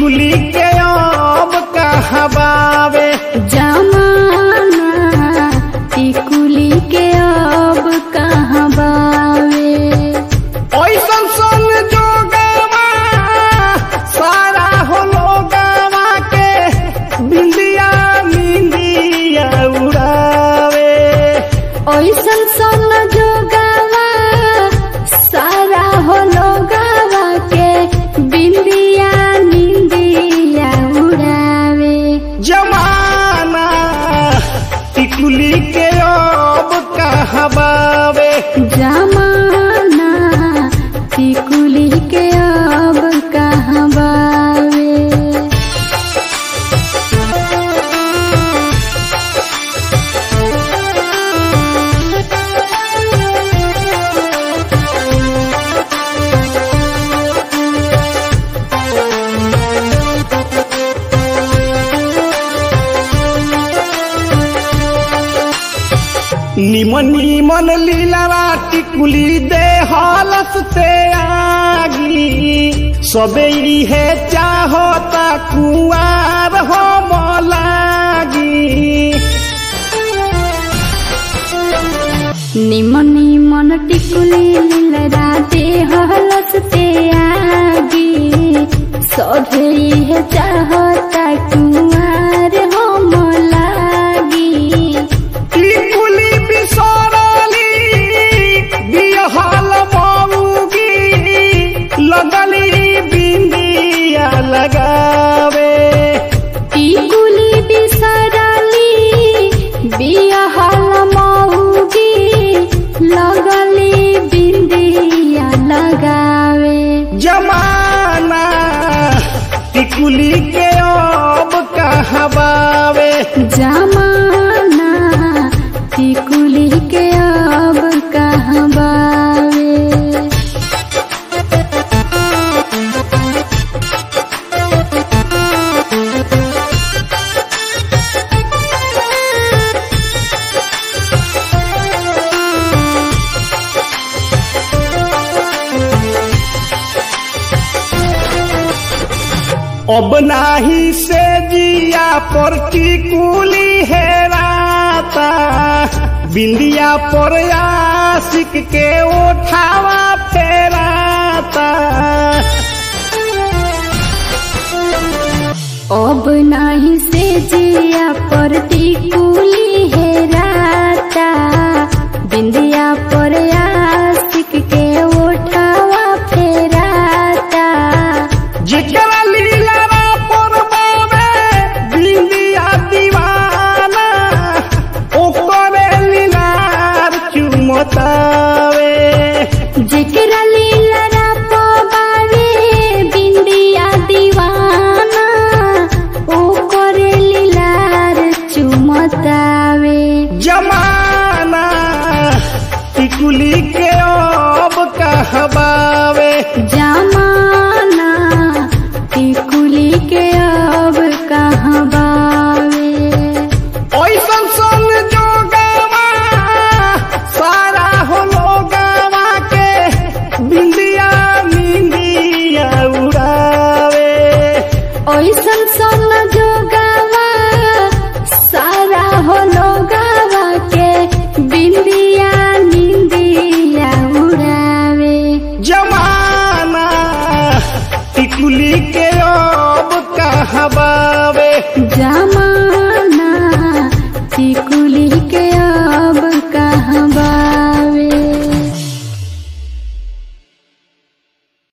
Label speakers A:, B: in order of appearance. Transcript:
A: टिकुली के अब कहबावे
B: जमाना टिकुली के अब कहाँ बावे
A: ऐसन सन जोगवा सारा हो लोगवा के बिंदिया मिंदिया उड़ावे
B: ओइसन सन जोगावा सारा हो लोगावा के बिंदिया निंदिया उड़ावे
A: जमाना टिकुली के अब कहबावे
B: जमाना टिकुली के अब कहाँ बावे
A: निमन निमन लीला टिकुली दे हालत से आगी सबे इहे चाहता कुआर हो लागी
B: निमन निमन टिकुली लीलराते हलस ते आगी सभे इहे चाहता कुमार हम लागी
A: टिकुली बिसरली बिहल मऊगी लगली बिंदिया लगावे
B: टिकुली बिसरली बिहल मौगी लगली बिंदिया लगावे
A: जमाना टिकुली के अब कहबावे
B: जमाना टिकुली के अब कहाँ बावे
A: अब नाही से जिया पर टिकुली हेराता बिंदिया पर आशिक के उठावा फेराता
B: अब नहीं से जिया पर टिकुली है राता बिंदिया पर आशिक के उठावा फेराता
A: जेकरा लीला पर बावे बिंदिया दीवाना ओकरे लीलार चुमतावे
B: जेकरा लीला पावे बिंदिया दीवाना ओ करे लीलार चुमतावे
A: जमाना टिकुली के अब कहबावे
B: जमाना टिकुली के अब कहाँ बावे
A: ऐसन सन जोगवा सारा हो लोगवा के बिंदिया मिंदिया उड़ावे
B: ओइसन सन जोगा